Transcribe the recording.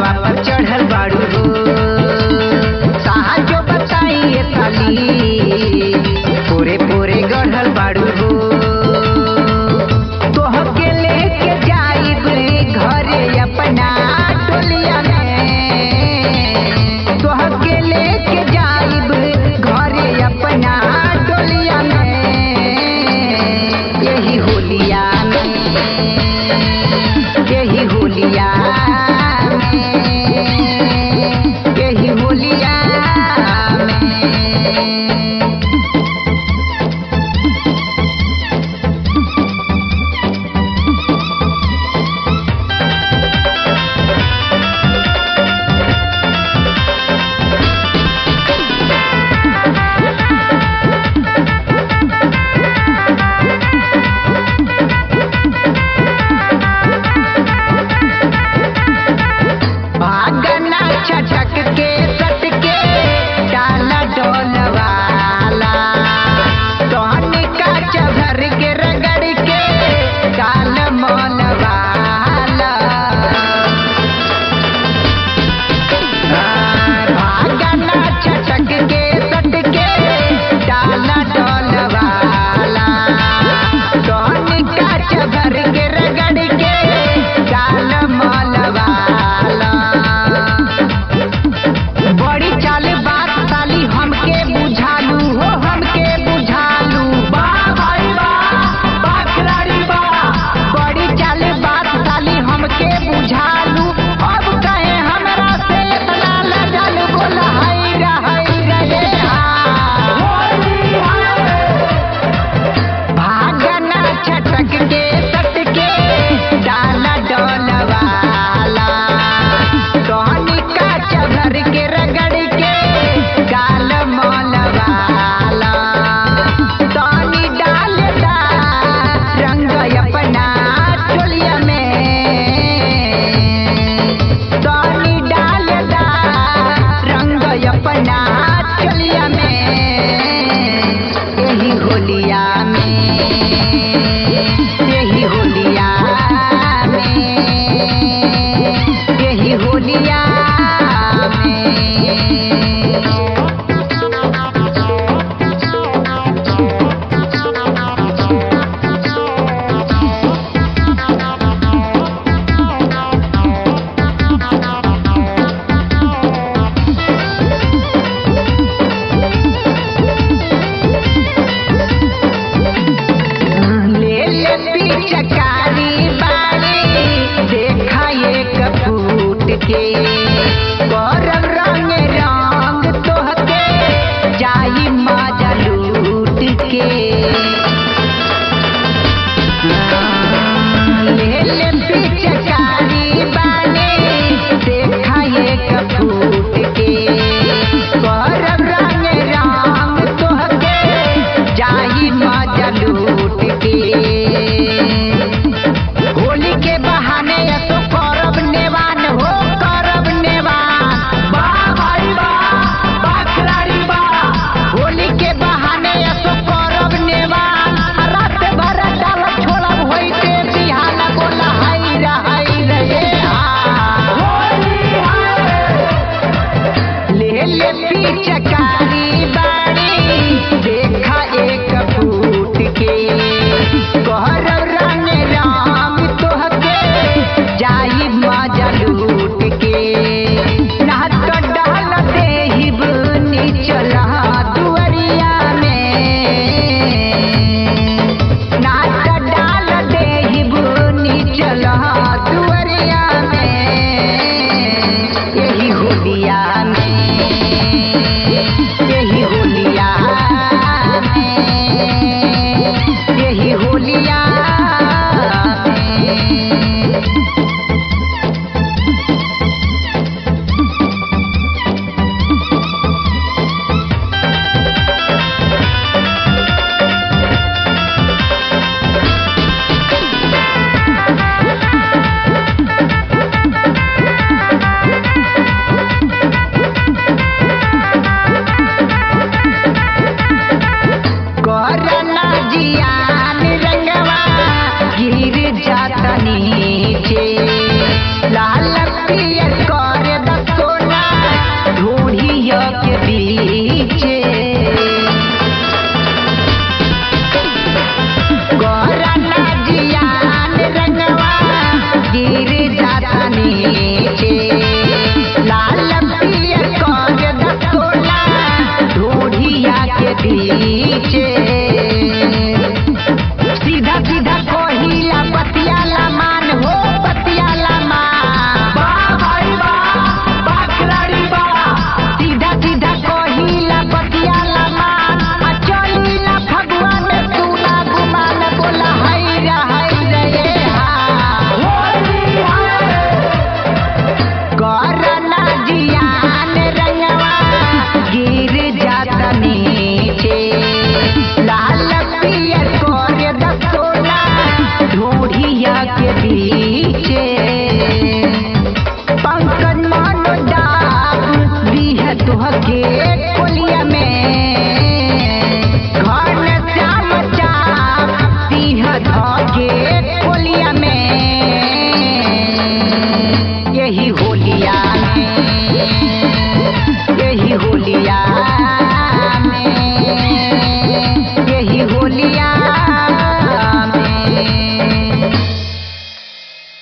घोड़ावा पर चढ़ल बाड़ू हो साहजो बताई ये साली पूरे पूरे गढ़ल बाड़ू हो तोहके लेके जाइब घरे अपना टोलिया में तोहके लेके जाइब घरे अपना टोलिया में यही होलिया में यही होलिया में यही होलिया में भागना छटक के सटके डाला डोलवाला सोहनी का चभर के रगड़ के डाल मोलवाला भागना छटक के सटके डाला डोलवाला सोहनी का चभर के रगड़ के डाल मोलवाला बड़ी चाल बात साली हमके बुझालू हो हमके बुझालू बा भाई बा बा खिलाड़ी बा बड़ी चाल बात साली हमके बुझालू अब कहे हमरा से इतना लजल बोल हाय रे हाय रे भागना छटक के सटके डाला डोलवाला सोहनी का चभर के रगड़ के गाल मोलवाला सोनी डालदा रंग अपना चोलिया में सोनी डालदा रंग अपना चोलिया में यही होलिया में यही होलिया में यही होलिया में ले ले चकारी बाड़ी देखा एक फूट के